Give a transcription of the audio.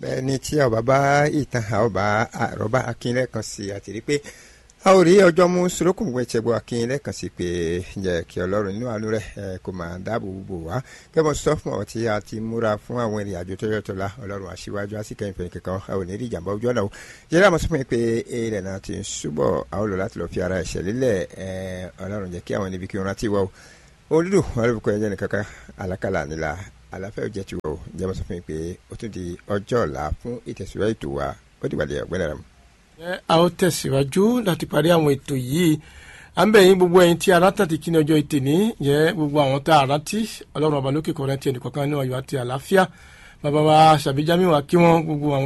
bẹ́ẹ̀ ni tí ọba bá ìtàn ọba àrọ́bá akínlẹ̀ kan sí àti rí pé a ò rí ọjọ́ mú sorokùn gbé ìṣẹ́gun akínlẹ̀ kan sí pé jẹ́ kí ọlọ́run nínú àánú rẹ̀ kó máa dáàbò bò wá kẹ́mọ̀ sọ fún ọ tí a ti múra fún àwọn ìrìn àjò tó yọtọ̀ la ọlọ́run aṣíwájú àsìkẹ́yìn fẹ̀yìn kankan a ò ní rí ìjàmbá ojú ọ̀nà o jẹ́rẹ́ àmọ́ sọ fún mi pé ilẹ̀ náà ti ń súbọ̀ a ó lò láti lọ́ọ́ fi ara ẹ̀ṣẹ̀ lílẹ̀ ọlọ́run jẹ́ kí àwọn níbi kí wọ́n rántí wá o olùdó olùkọ ẹjẹ nìkankan alákàlà nílà àlàáfíà òjẹ ti wọ o jẹmọ sọ fún mi pé ó tún di ọjọ́ ọ̀la fún ìtẹ̀síwájú ètò wa ó dìgbàdì ọ̀gbẹ́ni rẹ̀ mu. a ó tẹ̀síwájú láti parí àwọn ètò yìí à ń bẹ̀ yín gbogbo ẹ̀yin tí arántà ti kíni ọjọ́ ètè ní yẹ gbogbo àwọn tá a rántí ọlọ́run ọba lókè kọ́ rántí ẹnìkọ̀ọ̀kan ní ọ̀yọ́ àti àlàáfíà bàbá wa ṣàbíjámi wa kí wọ́n gbogbo àwọn